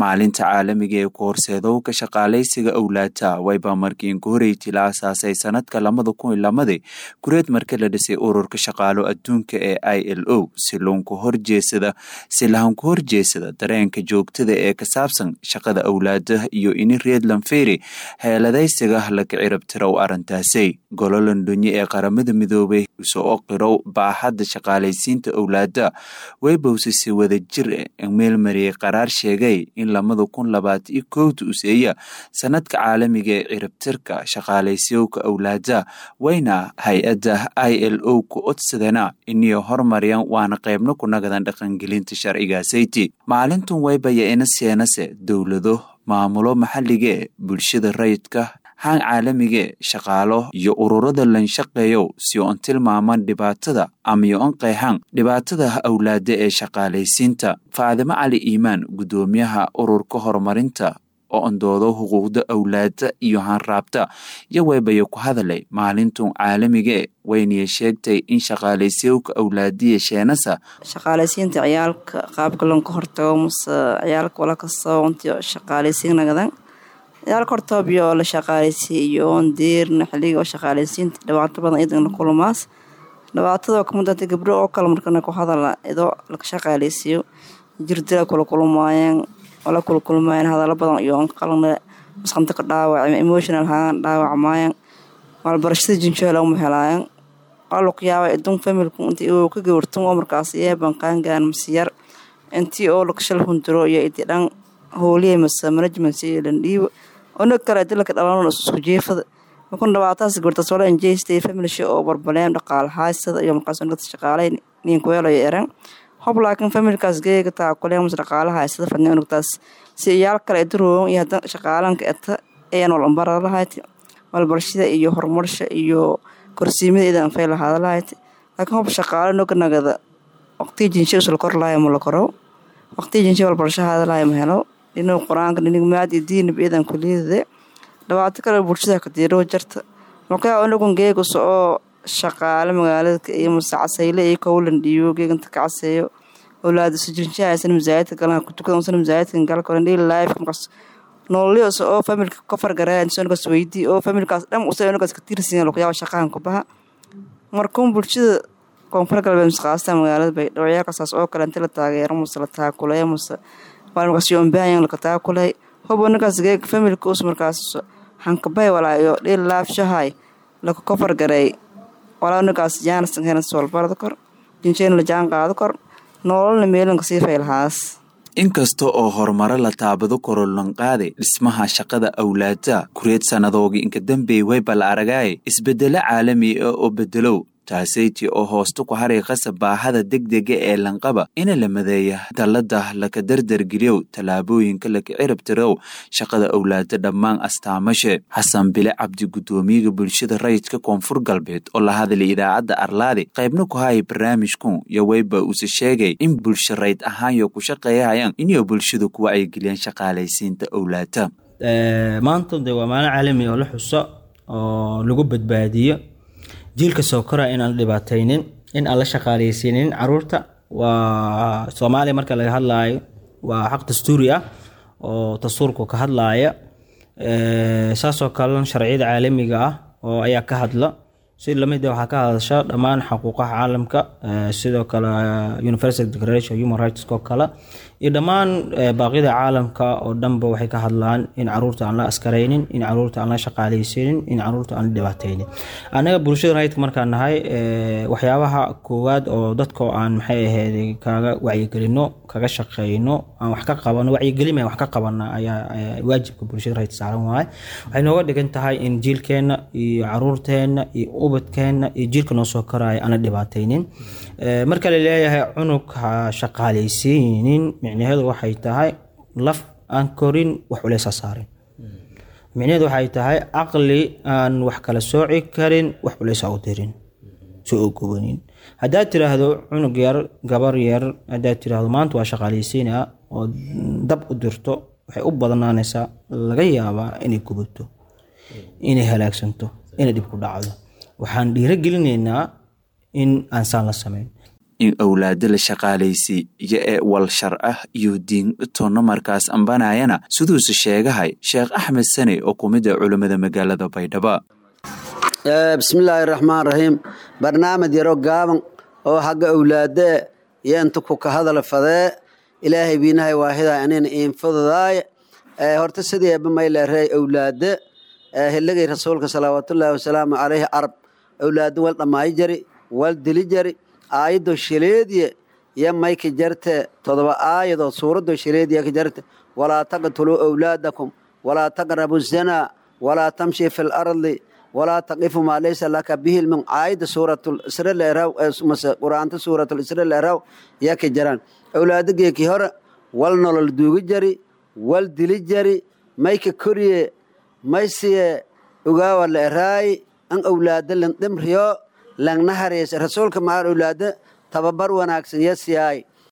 maalinta caalamiga ee ku horseedowka shaqaalaysiga owlaata wayba markii inkuhoreyti la aasaasay sanadka labada kun iyo lamadi kureed marka la dhisay ururka shaqaalo adduunka ee i l o si loonku horjeesada si lahanku horjeesada dareenka joogtada ee ka saabsan shaqada owlaada iyo ini reed lanferi heeladaysiga laka cirabtirow arrintaasi golo londonye ee qaramada midoobay soo qirow baaxadda shaqaalaysiinta owlaada weybowse si wada jir meel mariyey qaraar sheegay in lamada kun labaatan iyo kowda useeya sanadka caalamiga ee ciribtirka shaqaalaysyowka owlaada wayna hay-adda i l o ku odsadana iniyo hormaryan waana qeybna ku nagadan dhaqangelinta sharcigasayti maalintun waybaya ina seenase dowlado maamulo maxalige bulshada rayidka haan caalamige shaqaalo iyo ururada lanshaqeeyow si oon tilmaaman dhibaatada amayo on qeexan dhibaatada owlaada ee shaqaalaysiinta faadimo cali iimaan guddoomiyaha ururka horumarinta oo ondoodo xuquuqda owlaada iyo haanraabta iyo weybaya ku hadalay maalintun caalamige wayniya sheegtay in shaqaalaysyowka owlaadiya sheenasa shaqaalaysiinta ciyaalka qaabka lanka hortago mase ciyaalka wala kastoo unti shaqaalaysiin nagadan ciyaalka hortoobiyo oo la shaqaalaysiiy iyo oon deerna xiliga oo shaqaalaysiinta dhibaato badan idana kulumaas dhibaatadoo kamidata gabdho oo kale markana ku hadala idoo laka shaqaalaysiiyo jirdila kula kulmaayeen la kula kulmaayeen hadalo badan iyo on qalna masqanta ka dhaawac emotional haan dhaawacmaayeen maalbarashada jinjoola uma helaayeen waluqyaaba idun familku intii uu ka gawartan oo markaas yeeban qaangaan masiyar intii oo lakashal hunduro iyo idi dhan howliya mase management iyo landhiibo ona kale dilaka dhalan isku jeefada makun dhabaataas gabartaas wala injeystay familsha oo barbaleen dhaqaal haysada iyo markaas nagta shaqaalay ninkuweelayo eran hob laakiin familkaas geega taakuleen mase dhaqaalaha haysada fadnay nagtaas si iyaal kale idaroogan iyo hadan shaqaalanka eta ayan walambara lahayd malbarshada iyo horumarsha iyo korsiimadeeda anfay lahaada lahayd laakiin hob shaqaalo noga nagada waqtiga jinsha usla kor lahayo ma la koro waqtiga jinsha walbarashahaada lahayo ma helo dhinuu qur-aanka dhinig maad iyo diinab iyadan kuliyadade dhibaato kale bulshada kadiiro jarta markaa anagun geegusa oo shaqaale magaalada iyo mase casayle iyo kowlan dhiibo geeganta ka caseeyo owlaada sujirnshahaysan masaajidka galan kutukada usan masaajidka galka dhil life markaas nololyos oo familka ka fargareen soonkaas weydii oo familkaas dhan usa onkaas ka tirsan luqyaaba shaqahan ku baha markuun bulshada koonfur galbeed mase qaasata magaalada bay dhawacyaalkasaas oo kale inta la taageero mase la taakuleeyo mase waa markaas yoombahan laka taakulay hob ninkaas geega familka us markaas hankabay walaa iyo dhil life shahay laka ka fargareey walaa ninkaas jaanasan henas walbarada kor jinjeen la jaan qaado kor nololna meelanka sii faylahaas inkasta oo horumaro la taabado korolanqaade dhismaha shaqada owlaada kureed sannadoogii inka dambey wayba la aragaaye isbedelo caalami ah oo bedelow taasayti oo hoosta ku hariiqasa baahada degdega ee lanqaba ina la madeeya dallada laka dardargeliyow tallaabooyinka laka ciribtirow shaqada owlaada dhammaan astaamashe xasan bile cabdi guddoomiyaga bulshada rayidka koonfur galbeed oo la hadlay idaacadda arlaade qaybna ku haya barnaamijkun iyo weyba uuse sheegay in bulsha rayd ahaanyo ku shaqeeyahayaan inay bulshada ku wacyigeliyaan shaqaalaysiinta owlaada maanta de waa maalin caalami oo la xuso oo lagu badbaadiyo jiilka soo kora inaan la dhibaataynin in aan la shaqaaleysiinin caruurta waa soomaaliya marka laga hadlaayo waa xaq dastuuri ah oo dastuurku ka hadlaaya saasoo kalena sharciyada caalamiga ah oo ayaa ka hadla si lamid waxaa ka hadasha dhammaan xuquuqaha caalamka sidoo kale universal declaration human rights oo kale iyo dhammaan baaqyada caalamka oo dhanba waxay ka hadlaan in caruurta aan la askaraynin in caruurta aan la shaqaaleysiinin in caruurta aan la dhibaataynin anaga bulshada rayidka markaan nahay waxyaabaha koowaad oo dadka aan maxay ahayd kaga wacyigelino kaga shaqeyno aan wax ka qabano wacyigelin wax ka qabana ayaa waajibka bulshada rayidka saaran waaye waxay nooga dhigan tahay in jiilkeena iyo caruurteena iyo ubadkeena iyo jiilka noo soo koraya aan la dhibaataynin marka la leeyahay cunug ha shaqaaleysiinin micnaheedu waxay tahay laf aan korin wax culeysa saarin micnaheedu waxay tahay caqli aan wax kala sooci karin wax culeysa u dirin soo ogobanin haddaad tiraahdo cunug yar gabar yar haddaad tiraahdo maanta waa shaqaaleysiina oo dab u dirto waxay u badnaanaysaa laga yaabaa inay gubato inay halaagsanto inay dhib ku dhacdo waxaan dhiirogelinaynaa in aan saan la samayn in awlaado la shaqaalaysi iyo ee wal shar ah iyo diin toonna markaas ambanayana siduuse sheegahay sheekh axmed sane oo ku mid ah culammada magaalada baydhabo bismillaahi raxmaan raxiim barnaamij yaro gaaban oo xagga awlaadee iyo inta ku ka hadal fadee ilaahay biinahay waahidaa anina iinfududaaye horta sideeba mayleerey awlaade hilligay rasuulka salawaatullaahi wasalaamu caleyhi carab awlaado wal dhammaayo jari wal dili jari aayado shileediye iyo mayka jarte todoba aayadoo suuradoo shileediya ka jarte walaa taqtuluu awlaadakum walaa taqrabu zanaa walaa tamshi fi lardi walaa taqifu maa laysa laka bihi ilmin aayada suuratul isra leeraw mase qur-aanta suuratul isra leeraw yaa ka jaraan awlaado geeki hore wal nolol duugi jari wal dili jari mayka koriye maysiye ogaawa la eraayi an awlaado lan dhimriyo langna hareysa rasuulka maan awlaado tababar wanaagsan yasiyaay